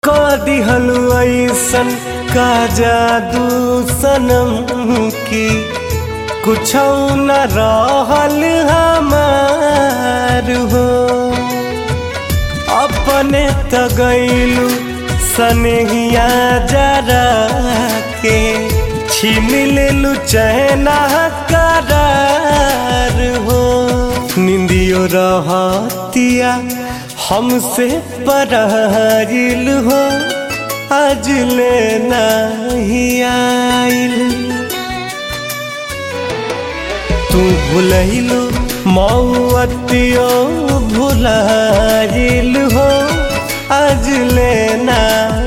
क दिहलु ऐसन का जादू सनम की कुछ न रहल हमार हो अपने त गईलू सनहिया जरा के छीन लेलू चैना करार हो निंदियो रहतिया हमसे परारिल हो आज ले नहीं आइल तू भूलैलू मौअतियो भुलाइल हो आज ले ना